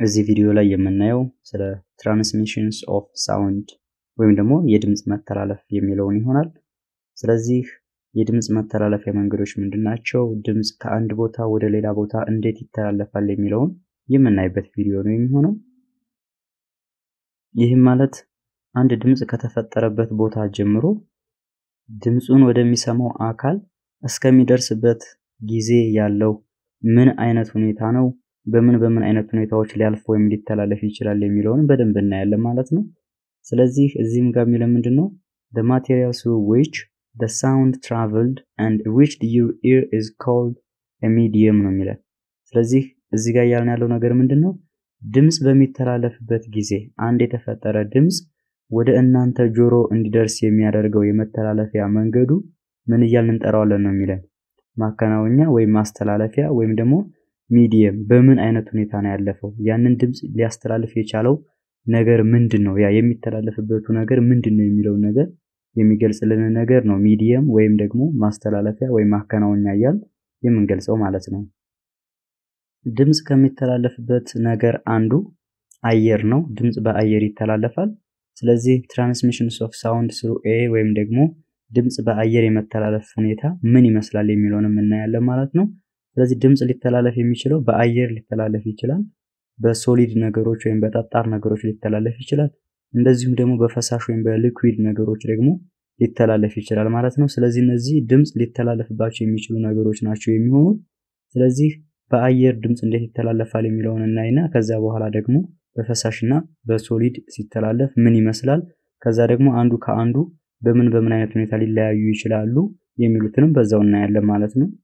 እዚህ ቪዲዮ ላይ የምናየው ስለ ትራንስሚሽንስ ኦፍ ሳውንድ ወይም ደግሞ የድምፅ መተላለፍ የሚለውን ይሆናል። ስለዚህ የድምፅ መተላለፊያ መንገዶች ምንድን ናቸው? ድምፅ ከአንድ ቦታ ወደ ሌላ ቦታ እንዴት ይተላለፋል የሚለውን የምናይበት ቪዲዮ ነው የሚሆነው። ይህም ማለት አንድ ድምፅ ከተፈጠረበት ቦታ ጀምሮ ድምፁን ወደሚሰማው አካል እስከሚደርስበት ጊዜ ያለው ምን አይነት ሁኔታ ነው፣ በምን በምን አይነት ሁኔታዎች ሊያልፍ ወይም ሊተላለፍ ይችላል የሚለውን በደንብ እናያለን ማለት ነው። ስለዚህ እዚህም ጋር የሚለው ምንድን ነው? the materials through which the sound traveled and reached your ear is called a medium ነው የሚለን። ስለዚህ እዚህ ጋር እያልን ያለው ነገር ምንድን ነው? ድምፅ በሚተላለፍበት ጊዜ አንድ የተፈጠረ ድምፅ ወደ እናንተ ጆሮ እንዲደርስ የሚያደርገው የመተላለፊያ መንገዱ ምን እያልን እንጠራዋለን ነው የሚለን። ማከናወኛ ወይም ማስተላለፊያ ወይም ደግሞ ሚዲየም በምን አይነት ሁኔታ ነው ያለፈው? ያንን ድምፅ ሊያስተላልፍ የቻለው ነገር ምንድን ነው? ያ የሚተላለፍበቱ ነገር ምንድን ነው የሚለውን ነገር የሚገልጽልን ነገር ነው ሚዲየም ወይም ደግሞ ማስተላለፊያ ወይም ማከናወኛ እያል የምንገልጸው ማለት ነው። ድምፅ ከሚተላለፍበት ነገር አንዱ አየር ነው። ድምፅ በአየር ይተላለፋል። ስለዚህ ትራንስሚሽንስ ኦፍ ሳውንድ ስሩ ኤ ወይም ደግሞ ድምፅ በአየር የመተላለፍ ሁኔታ ምን ይመስላል የሚለውንም እናያለን ማለት ነው። ስለዚህ ድምፅ ሊተላለፍ የሚችለው በአየር ሊተላለፍ ይችላል። በሶሊድ ነገሮች ወይም በጠጣር ነገሮች ሊተላለፍ ይችላል። እንደዚሁም ደግሞ በፈሳሽ ወይም በሊኩዊድ ነገሮች ደግሞ ሊተላለፍ ይችላል ማለት ነው። ስለዚህ እነዚህ ድምፅ ሊተላለፍባቸው የሚችሉ ነገሮች ናቸው የሚሆኑት። ስለዚህ በአየር ድምፅ እንዴት ይተላለፋል የሚለውን እናይና ከዛ በኋላ ደግሞ በፈሳሽና በሶሊድ ሲተላለፍ ምን ይመስላል፣ ከዛ ደግሞ አንዱ ከአንዱ በምን በምን አይነት ሁኔታ ሊለያዩ ይችላሉ የሚሉትንም በዛው እናያለን ማለት ነው።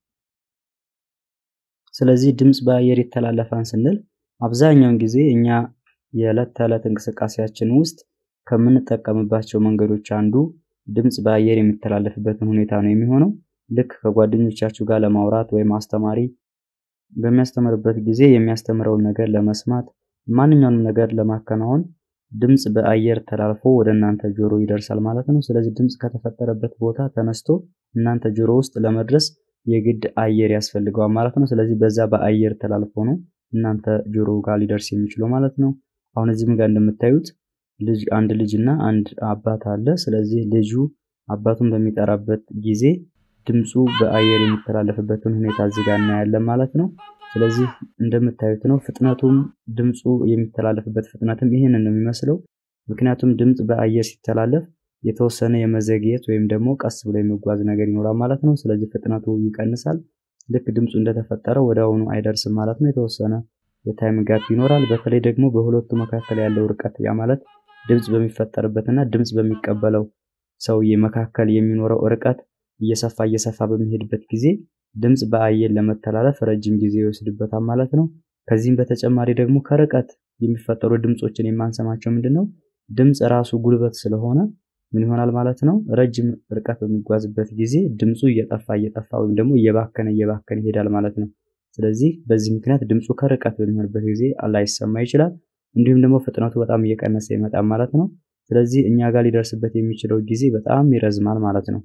ስለዚህ ድምፅ በአየር ይተላለፋን ስንል አብዛኛውን ጊዜ እኛ የዕለት ተዕለት እንቅስቃሴያችን ውስጥ ከምንጠቀምባቸው መንገዶች አንዱ ድምፅ በአየር የሚተላለፍበትን ሁኔታ ነው የሚሆነው። ልክ ከጓደኞቻችሁ ጋር ለማውራት ወይም አስተማሪ በሚያስተምርበት ጊዜ የሚያስተምረውን ነገር ለመስማት ማንኛውንም ነገር ለማከናወን ድምፅ በአየር ተላልፎ ወደ እናንተ ጆሮ ይደርሳል ማለት ነው። ስለዚህ ድምፅ ከተፈጠረበት ቦታ ተነስቶ እናንተ ጆሮ ውስጥ ለመድረስ የግድ አየር ያስፈልገዋል ማለት ነው። ስለዚህ በዛ በአየር ተላልፎ ነው እናንተ ጆሮ ጋር ሊደርስ የሚችለው ማለት ነው። አሁን እዚህም ጋር እንደምታዩት ልጅ አንድ ልጅ እና አንድ አባት አለ። ስለዚህ ልጁ አባቱን በሚጠራበት ጊዜ ድምፁ በአየር የሚተላለፍበትን ሁኔታ እዚህ ጋር እናያለን ማለት ነው። ስለዚህ እንደምታዩት ነው ፍጥነቱም ድምፁ የሚተላለፍበት ፍጥነትም ይህንን ነው የሚመስለው። ምክንያቱም ድምፅ በአየር ሲተላለፍ የተወሰነ የመዘግየት ወይም ደግሞ ቀስ ብሎ የሚጓዝ ነገር ይኖራል ማለት ነው። ስለዚህ ፍጥነቱ ይቀንሳል። ልክ ድምፁ እንደተፈጠረ ወደ አሁኑ አይደርስም ማለት ነው። የተወሰነ የታይም ጋፕ ይኖራል። በተለይ ደግሞ በሁለቱ መካከል ያለው ርቀት ያ ማለት ድምፅ በሚፈጠርበትና ድምፅ በሚቀበለው ሰውዬ መካከል የሚኖረው ርቀት እየሰፋ እየሰፋ በሚሄድበት ጊዜ ድምፅ በአየር ለመተላለፍ ረጅም ጊዜ ይወስድበታል ማለት ነው። ከዚህም በተጨማሪ ደግሞ ከርቀት የሚፈጠሩ ድምፆችን የማንሰማቸው ምንድን ነው ድምፅ ራሱ ጉልበት ስለሆነ ምን ይሆናል ማለት ነው። ረጅም ርቀት በሚጓዝበት ጊዜ ድምፁ እየጠፋ እየጠፋ ወይም ደግሞ እየባከነ እየባከነ ይሄዳል ማለት ነው። ስለዚህ በዚህ ምክንያት ድምፁ ከርቀት በሚሆንበት ጊዜ ላይሰማ ይችላል። እንዲሁም ደግሞ ፍጥነቱ በጣም እየቀነሰ ይመጣል ማለት ነው። ስለዚህ እኛ ጋር ሊደርስበት የሚችለው ጊዜ በጣም ይረዝማል ማለት ነው።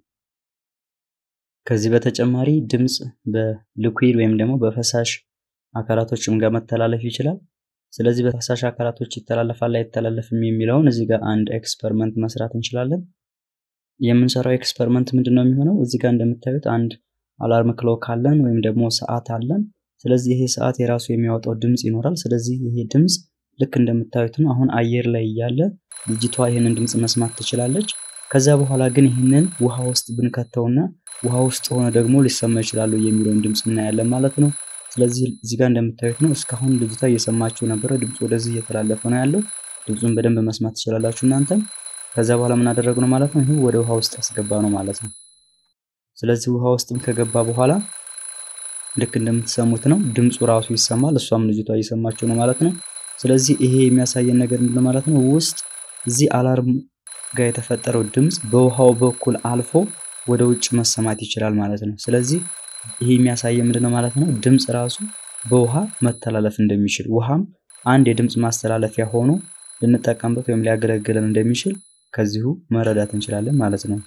ከዚህ በተጨማሪ ድምፅ በሊኩዊድ ወይም ደግሞ በፈሳሽ አካላቶችም ጋር መተላለፍ ይችላል። ስለዚህ በፈሳሽ አካላቶች ይተላለፋል አይተላለፍም የሚለውን እዚህ ጋር አንድ ኤክስፐሪመንት መስራት እንችላለን። የምንሰራው ኤክስፐሪመንት ምንድን ነው የሚሆነው? እዚህ ጋር እንደምታዩት አንድ አላርም ክሎክ አለን ወይም ደግሞ ሰዓት አለን። ስለዚህ ይሄ ሰዓት የራሱ የሚያወጣው ድምፅ ይኖራል። ስለዚህ ይሄ ድምፅ ልክ እንደምታዩት ነው። አሁን አየር ላይ እያለ ልጅቷ ይህንን ድምፅ መስማት ትችላለች። ከዛ በኋላ ግን ይህንን ውሃ ውስጥ ብንከተውና ውሃ ውስጥ ሆነ ደግሞ ሊሰማ ይችላሉ የሚለውን ድምፅ እናያለን ማለት ነው። ስለዚህ እዚህ ጋር እንደምታዩት ነው። እስካሁን ልጅቷ እየሰማችሁ ነበረ። ድምፁ ወደዚህ እየተላለፈ ነው ያለው። ድምፁን በደንብ መስማት ትችላላችሁ እናንተም። ከዛ በኋላ ምን አደረግነው ማለት ነው? ይህ ወደ ውሃ ውስጥ ያስገባ ነው ማለት ነው። ስለዚህ ውሃ ውስጥም ከገባ በኋላ ልክ እንደምትሰሙት ነው ድምፁ ራሱ ይሰማል። እሷም ልጅቷ እየሰማችሁ ነው ማለት ነው። ስለዚህ ይሄ የሚያሳየን ነገር ምንድን ማለት ነው? ውስጥ እዚህ አላርም ጋር የተፈጠረው ድምፅ በውሃው በኩል አልፎ ወደ ውጭ መሰማት ይችላል ማለት ነው። ስለዚህ ይሄ የሚያሳየን ምንድነው ማለት ነው? ድምፅ ራሱ በውሃ መተላለፍ እንደሚችል ውሃም አንድ የድምፅ ማስተላለፊያ ሆኖ ልንጠቀምበት ወይም ሊያገለግለን እንደሚችል ከዚሁ መረዳት እንችላለን ማለት ነው።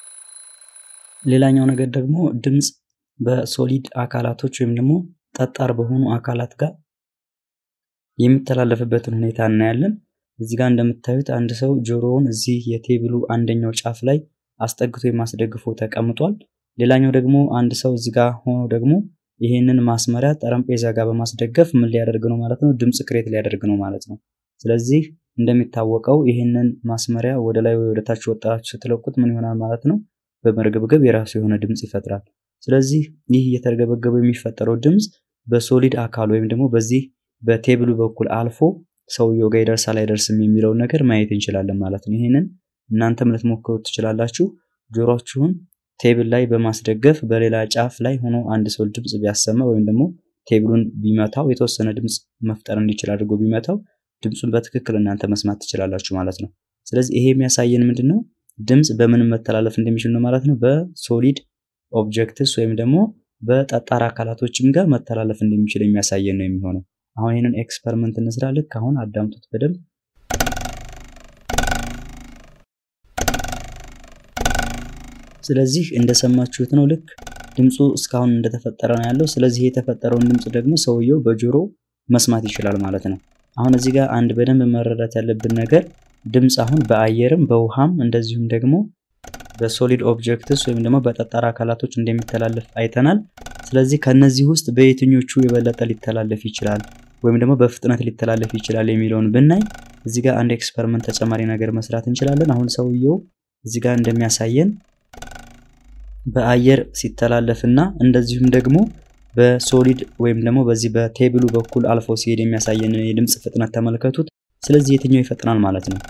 ሌላኛው ነገር ደግሞ ድምፅ በሶሊድ አካላቶች ወይም ደግሞ ጠጣር በሆኑ አካላት ጋር የሚተላለፍበትን ሁኔታ እናያለን። እዚህ ጋር እንደምታዩት አንድ ሰው ጆሮውን እዚህ የቴብሉ አንደኛው ጫፍ ላይ አስጠግቶ የማስደግፎ ተቀምጧል። ሌላኛው ደግሞ አንድ ሰው እዚህ ጋር ሆኖ ደግሞ ይህንን ማስመሪያ ጠረጴዛ ጋር በማስደገፍ ምን ሊያደርግ ነው ማለት ነው? ድምፅ ክሬት ሊያደርግ ነው ማለት ነው። ስለዚህ እንደሚታወቀው ይህንን ማስመሪያ ወደ ላይ ወይ ወደ ታች ወጣችሁ ስትለቁት ምን ይሆናል ማለት ነው? በመርገብገብ የራሱ የሆነ ድምፅ ይፈጥራል። ስለዚህ ይህ እየተርገበገበ የሚፈጠረው ድምፅ በሶሊድ አካል ወይም ደግሞ በዚህ በቴብሉ በኩል አልፎ ሰውየው ጋር ይደርሳል አይደርስም የሚለውን ነገር ማየት እንችላለን ማለት ነው። ይህንን እናንተም ልትሞክሩት ትችላላችሁ። ጆሮችሁን ቴብል ላይ በማስደገፍ በሌላ ጫፍ ላይ ሆኖ አንድ ሰው ድምፅ ቢያሰማ ወይም ደግሞ ቴብሉን ቢመታው የተወሰነ ድምፅ መፍጠር እንዲችል አድርጎ ቢመታው ድምፁን በትክክል እናንተ መስማት ትችላላችሁ ማለት ነው። ስለዚህ ይሄ የሚያሳየን ምንድን ነው? ድምፅ በምንም መተላለፍ እንደሚችል ነው ማለት ነው። በሶሊድ ኦብጀክትስ ወይም ደግሞ በጠጣር አካላቶችም ጋር መተላለፍ እንደሚችል የሚያሳየን ነው የሚሆነው። አሁን ይህንን ኤክስፐሪመንት እንስራ። ልክ አሁን አዳምጡት በደንብ ስለዚህ እንደሰማችሁት ነው። ልክ ድምፁ እስካሁን እንደተፈጠረ ነው ያለው። ስለዚህ የተፈጠረውን ድምፅ ደግሞ ሰውየው በጆሮ መስማት ይችላል ማለት ነው። አሁን እዚህ ጋር አንድ በደንብ መረዳት ያለብን ነገር ድምፅ አሁን በአየርም በውሃም እንደዚሁም ደግሞ በሶሊድ ኦብጀክትስ ወይም ደግሞ በጠጣር አካላቶች እንደሚተላለፍ አይተናል። ስለዚህ ከነዚህ ውስጥ በየትኞቹ የበለጠ ሊተላለፍ ይችላል ወይም ደግሞ በፍጥነት ሊተላለፍ ይችላል የሚለውን ብናይ እዚህ ጋር አንድ ኤክስፐሪመንት ተጨማሪ ነገር መስራት እንችላለን። አሁን ሰውየው እዚህ ጋር እንደሚያሳየን በአየር ሲተላለፍና እንደዚሁም ደግሞ በሶሊድ ወይም ደግሞ በዚህ በቴብሉ በኩል አልፎ ሲሄድ የሚያሳየንን የድምፅ ፍጥነት ተመልከቱት። ስለዚህ የትኛው ይፈጥናል ማለት ነው?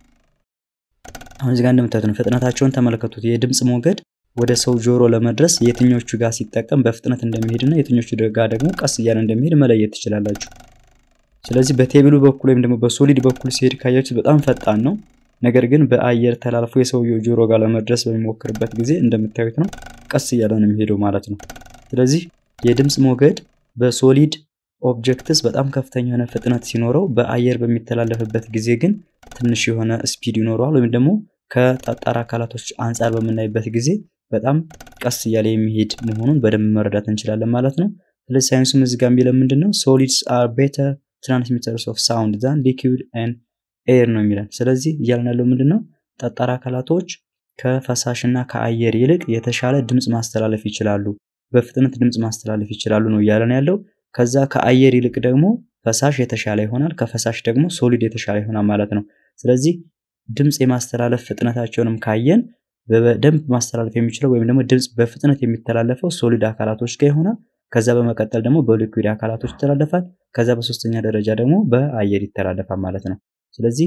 አሁን እዚህ ጋር እንደምታዩት ነው። ፍጥነታቸውን ተመልከቱት። የድምፅ ሞገድ ወደ ሰው ጆሮ ለመድረስ የትኞቹ ጋር ሲጠቀም በፍጥነት እንደሚሄድና የትኞቹ ጋር ደግሞ ቀስ እያለ እንደሚሄድ መለየት ትችላላችሁ። ስለዚህ በቴብሉ በኩል ወይም ደግሞ በሶሊድ በኩል ሲሄድ ካያችሁት በጣም ፈጣን ነው። ነገር ግን በአየር ተላልፎ የሰውየው ጆሮ ጋር ለመድረስ በሚሞክርበት ጊዜ እንደምታዩት ነው ቀስ እያለ ነው የሚሄደው ማለት ነው። ስለዚህ የድምፅ ሞገድ በሶሊድ ኦብጀክትስ በጣም ከፍተኛ የሆነ ፍጥነት ሲኖረው በአየር በሚተላለፍበት ጊዜ ግን ትንሽ የሆነ ስፒድ ይኖረዋል። ወይም ደግሞ ከጠጣር አካላቶች አንጻር በምናይበት ጊዜ በጣም ቀስ እያለ የሚሄድ መሆኑን በደንብ መረዳት እንችላለን ማለት ነው። ስለዚህ ሳይንሱም እዚህ ጋር የሚለው ምንድን ነው? ሶሊድስ አር ቤተር ትራንስሚተርስ ኦፍ ሳውንድ ዛን ሊኩዊድ ኤንድ ኤር ነው የሚለን። ስለዚህ እያልን ያለው ምንድን ነው? ጠጣር አካላቶች ከፈሳሽና ከአየር ይልቅ የተሻለ ድምፅ ማስተላለፍ ይችላሉ፣ በፍጥነት ድምፅ ማስተላለፍ ይችላሉ ነው እያለን ያለው። ከዛ ከአየር ይልቅ ደግሞ ፈሳሽ የተሻለ ይሆናል፣ ከፈሳሽ ደግሞ ሶሊድ የተሻለ ይሆናል ማለት ነው። ስለዚህ ድምፅ የማስተላለፍ ፍጥነታቸውንም ካየን በደንብ ማስተላለፍ የሚችለው ወይም ደግሞ ድምፅ በፍጥነት የሚተላለፈው ሶሊድ አካላቶች ጋር ይሆናል። ከዛ በመቀጠል ደግሞ በሊኩዊድ አካላቶች ይተላለፋል። ከዛ በሶስተኛ ደረጃ ደግሞ በአየር ይተላለፋል ማለት ነው። ስለዚህ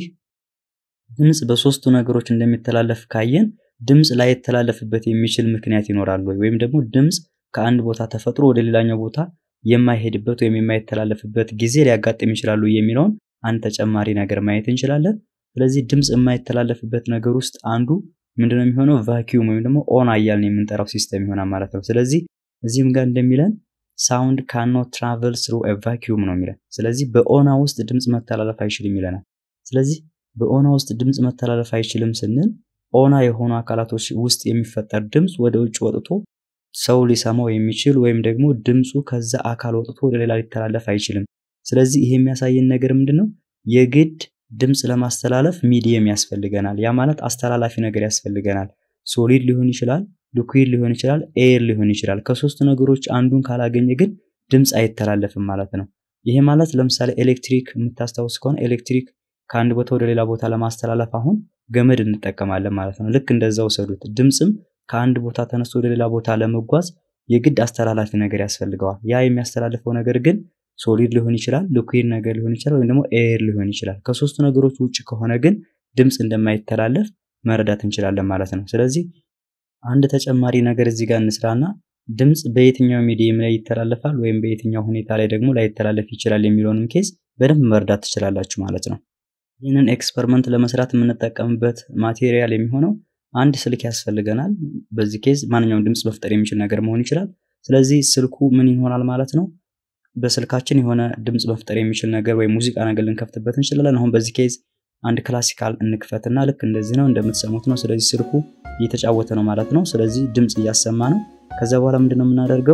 ድምፅ በሶስቱ ነገሮች እንደሚተላለፍ ካየን ድምፅ ላይተላለፍበት የሚችል ምክንያት ይኖራል ወይ ወይም ደግሞ ድምፅ ከአንድ ቦታ ተፈጥሮ ወደ ሌላኛው ቦታ የማይሄድበት ወይም የማይተላለፍበት ጊዜ ሊያጋጥም ይችላሉ የሚለውን አንድ ተጨማሪ ነገር ማየት እንችላለን። ስለዚህ ድምፅ የማይተላለፍበት ነገር ውስጥ አንዱ ምንድነው የሚሆነው? ቫኪዩም ወይም ደግሞ ኦና እያልን የምንጠራው ሲስተም ይሆናል ማለት ነው። ስለዚህ እዚህም ጋር እንደሚለን ሳውንድ ካኖት ትራቨል ስሩ ቫኪዩም ነው የሚለን። ስለዚህ በኦና ውስጥ ድምፅ መተላለፍ አይችልም ይለናል። ስለዚህ በኦና ውስጥ ድምፅ መተላለፍ አይችልም ስንል ኦና የሆኑ አካላቶች ውስጥ የሚፈጠር ድምፅ ወደ ውጭ ወጥቶ ሰው ሊሰማው የሚችል ወይም ደግሞ ድምፁ ከዛ አካል ወጥቶ ወደ ሌላ ሊተላለፍ አይችልም። ስለዚህ ይሄ የሚያሳየን ነገር ምንድን ነው? የግድ ድምፅ ለማስተላለፍ ሚዲየም ያስፈልገናል። ያ ማለት አስተላላፊ ነገር ያስፈልገናል። ሶሊድ ሊሆን ይችላል፣ ሊኩዊድ ሊሆን ይችላል፣ ኤር ሊሆን ይችላል። ከሶስቱ ነገሮች አንዱን ካላገኘ ግን ድምፅ አይተላለፍም ማለት ነው። ይሄ ማለት ለምሳሌ ኤሌክትሪክ የምታስታውስ ከሆነ ኤሌክትሪክ ከአንድ ቦታ ወደ ሌላ ቦታ ለማስተላለፍ አሁን ገመድ እንጠቀማለን ማለት ነው። ልክ እንደዛ ውሰዱት። ድምፅም ከአንድ ቦታ ተነስቶ ወደ ሌላ ቦታ ለመጓዝ የግድ አስተላላፊ ነገር ያስፈልገዋል። ያ የሚያስተላልፈው ነገር ግን ሶሊድ ሊሆን ይችላል፣ ሊኩዊድ ነገር ሊሆን ይችላል፣ ወይም ደግሞ ኤር ሊሆን ይችላል። ከሶስቱ ነገሮች ውጭ ከሆነ ግን ድምፅ እንደማይተላለፍ መረዳት እንችላለን ማለት ነው። ስለዚህ አንድ ተጨማሪ ነገር እዚህ ጋር እንስራና ድምፅ በየትኛው ሚዲየም ላይ ይተላለፋል ወይም በየትኛው ሁኔታ ላይ ደግሞ ላይተላለፍ ይችላል የሚለውንም ኬዝ በደንብ መረዳት ትችላላችሁ ማለት ነው። ይህንን ኤክስፐሪመንት ለመስራት የምንጠቀምበት ማቴሪያል የሚሆነው አንድ ስልክ ያስፈልገናል። በዚህ ኬዝ ማንኛውም ድምፅ መፍጠር የሚችል ነገር መሆን ይችላል። ስለዚህ ስልኩ ምን ይሆናል ማለት ነው? በስልካችን የሆነ ድምፅ መፍጠር የሚችል ነገር ወይም ሙዚቃ ነገር ልንከፍትበት እንችላለን። አሁን በዚህ ኬዝ አንድ ክላሲካል እንክፈትና ልክ እንደዚህ ነው እንደምትሰሙት ነው። ስለዚህ ስልኩ እየተጫወተ ነው ማለት ነው። ስለዚህ ድምፅ እያሰማ ነው። ከዛ በኋላ ምንድነው የምናደርገው?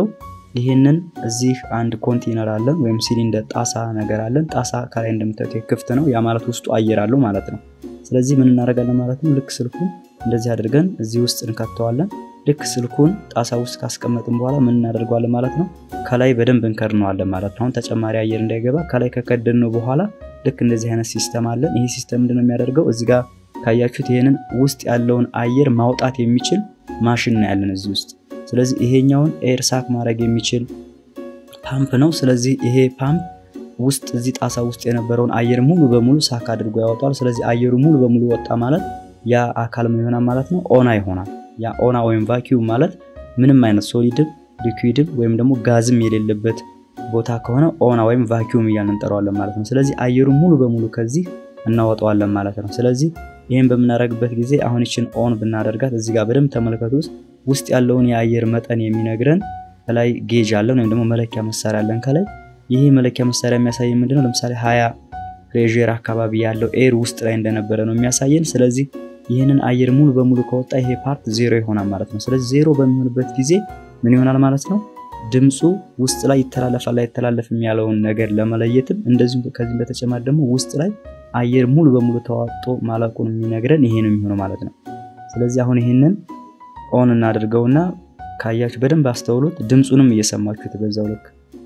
ይህንን እዚህ አንድ ኮንቴነር አለን ወይም ሲሊንደር ጣሳ ነገር አለን። ጣሳ ከላይ እንደምታዩት ክፍት ነው። ያ ማለት ውስጡ አየር አለው ማለት ነው። ስለዚህ ምን እናደርጋለን ማለት ነው? ልክ ስልኩን እንደዚህ አድርገን እዚህ ውስጥ እንከተዋለን። ልክ ስልኩን ጣሳ ውስጥ ካስቀመጥን በኋላ ምን እናደርገዋለን ማለት ነው? ከላይ በደንብ እንከድነዋለን ማለት ነው። አሁን ተጨማሪ አየር እንዳይገባ ከላይ ከከደነው በኋላ ልክ እንደዚህ አይነት ሲስተም አለን። ይሄ ሲስተም ምንድነው የሚያደርገው? እዚህ ጋር ካያችሁት ይሄንን ውስጥ ያለውን አየር ማውጣት የሚችል ማሽን ነው ያለን እዚህ ውስጥ። ስለዚህ ይሄኛውን ኤር ሳክ ማድረግ የሚችል ፓምፕ ነው። ስለዚህ ይሄ ፓምፕ ውስጥ እዚህ ጣሳ ውስጥ የነበረውን አየር ሙሉ በሙሉ ሳክ አድርጎ ያወጣል። ስለዚህ አየሩ ሙሉ በሙሉ ወጣ ማለት ያ አካል ምን ይሆናል ማለት ነው? ኦና ይሆናል። ያ ኦና ወይም ቫኪዩም ማለት ምንም አይነት ሶሊድም ሊኩዊድም ወይም ደግሞ ጋዝም የሌለበት ቦታ ከሆነ ኦና ወይም ቫኪዩም እያልን እንጠራዋለን ማለት ነው። ስለዚህ አየሩን ሙሉ በሙሉ ከዚህ እናወጣዋለን ማለት ነው። ስለዚህ ይህን በምናደርግበት ጊዜ አሁን ይችን ኦን ብናደርጋት እዚህ ጋር በደንብ ተመልከቱት። ውስጥ ያለውን የአየር መጠን የሚነግረን ከላይ ጌጅ አለን ወይም ደግሞ መለኪያ መሳሪያ አለን ከላይ። ይህ መለኪያ መሳሪያ የሚያሳየን ምንድነው? ለምሳሌ ሀያ ፕሬር አካባቢ ያለው ኤር ውስጥ ላይ እንደነበረ ነው የሚያሳየን። ስለዚህ ይህንን አየር ሙሉ በሙሉ ከወጣ ይሄ ፓርት ዜሮ ይሆናል ማለት ነው። ስለዚህ ዜሮ በሚሆንበት ጊዜ ምን ይሆናል ማለት ነው? ድምፁ ውስጥ ላይ ይተላለፋል አይተላለፍም ያለውን ነገር ለመለየትም እንደዚሁም ከዚህም በተጨማሪ ደግሞ ውስጥ ላይ አየር ሙሉ በሙሉ ተዋጦ ማለቁን የሚነግረን ይሄ ነው የሚሆነው ማለት ነው። ስለዚህ አሁን ይህንን ኦን እናድርገውና ካያችሁ በደንብ አስተውሉት። ድምፁንም እየሰማችሁት በዛው ልክ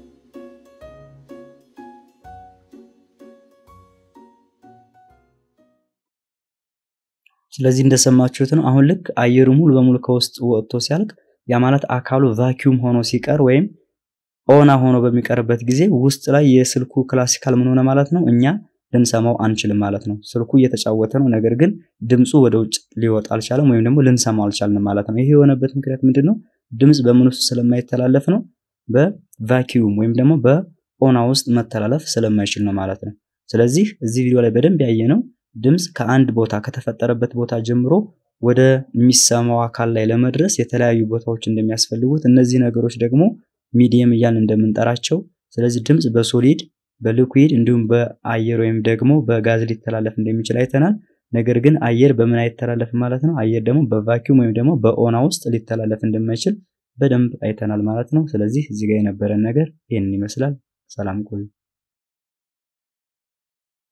ስለዚህ እንደሰማችሁት ነው። አሁን ልክ አየሩ ሙሉ በሙሉ ከውስጥ ወጥቶ ሲያልቅ ያ ማለት አካሉ ቫኪዩም ሆኖ ሲቀር ወይም ኦና ሆኖ በሚቀርበት ጊዜ ውስጥ ላይ የስልኩ ክላሲካል ምን ሆነ ማለት ነው እኛ ልንሰማው አንችልም ማለት ነው። ስልኩ እየተጫወተ ነው፣ ነገር ግን ድምፁ ወደ ውጭ ሊወጣ አልቻለም ወይም ደግሞ ልንሰማው አልቻልንም ማለት ነው። ይሄ የሆነበት ምክንያት ምንድን ነው? ድምፅ በምን ውስጥ ስለማይተላለፍ ነው። በቫኪዩም ወይም ደግሞ በኦና ውስጥ መተላለፍ ስለማይችል ነው ማለት ነው። ስለዚህ እዚህ ቪዲዮ ላይ በደንብ ያየነው ድምፅ ከአንድ ቦታ ከተፈጠረበት ቦታ ጀምሮ ወደ የሚሰማው አካል ላይ ለመድረስ የተለያዩ ቦታዎች እንደሚያስፈልጉት እነዚህ ነገሮች ደግሞ ሚዲየም እያልን እንደምንጠራቸው ስለዚህ ድምፅ በሶሊድ በሊኩዊድ እንዲሁም በአየር ወይም ደግሞ በጋዝ ሊተላለፍ እንደሚችል አይተናል። ነገር ግን አየር በምን አይተላለፍም ማለት ነው። አየር ደግሞ በቫኪዩም ወይም ደግሞ በኦና ውስጥ ሊተላለፍ እንደማይችል በደንብ አይተናል ማለት ነው። ስለዚህ እዚህ ጋር የነበረን ነገር ይህንን ይመስላል። ሰላም ቆዩ።